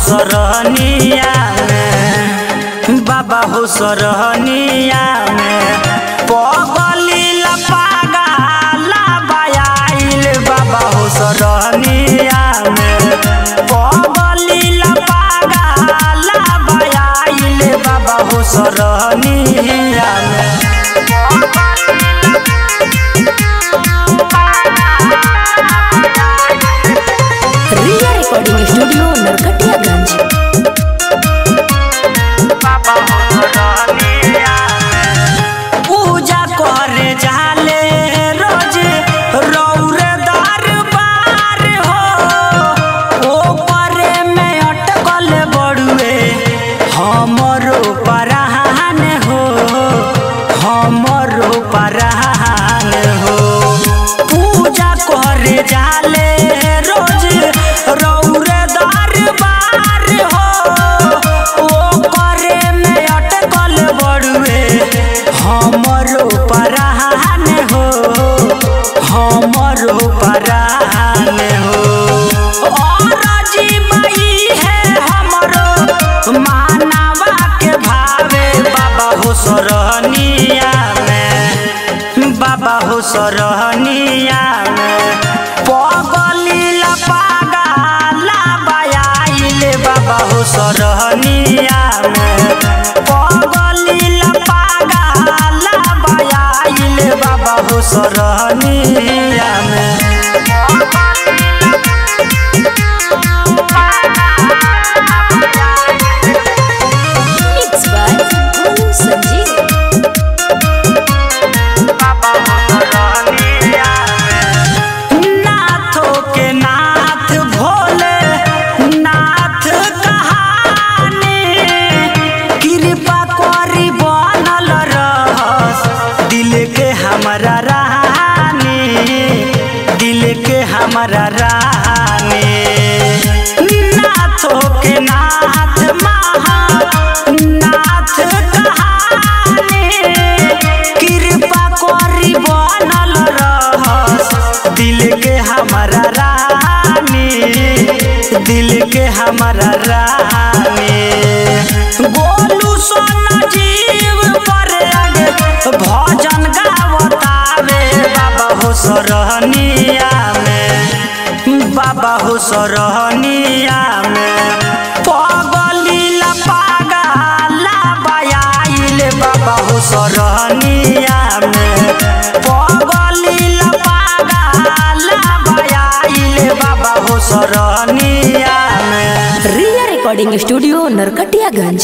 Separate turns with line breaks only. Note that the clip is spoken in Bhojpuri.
सरहनिया में बाबा हो सरहनिया में पगली लपागा लाबायाइल बाबा हो सरहनिया में पगली लपागा लाबायाइल बाबा हो सरहनिया में
रिया रिकॉर्डिंग स्टूडियो नरकटियागंज
पूजा करे जाले रोज रौरे दरबार हो ओ परे में अटकल बड़ुए हमरो परान हो हमरो परान हो पूजा करे जाले रोज रौरे दरबार हो ओ करे में अटकल बड़ुए हमरो परान हो हमरो परान हो और जीवई है हमरो मानवा के भावे बाबा हो सरहनिया में बाबा हो सरहनिया में पगली लपागा लाबायाइल बाबा हो सरहनिया में पगली लपागा लाबायाइल बाबा हो सरहनिया में
मिक्स बाय गोलू संजीव
नाथों के नाथ भोले नाथ कहानी कृपा करी बनल रहस दिल के हमारा रानी दिल के हमारा रानी नाथों के नाथ महा नाथ कहानी कृपा करी बनल रहस दिल के हमारा रानी दिल के हमारा रानी गोलू सोना जीव पर आगे भजन गावतावे बाबा हो सरहनिया में बाबा हो सरहनिया में पगली लपागा लाबायाइल बाबा हो सरहनिया में पगली लपागा लाबायाइल बाबा हो सरहनिया में
रिया रिकॉर्डिंग स्टूडियो नरकटियागंज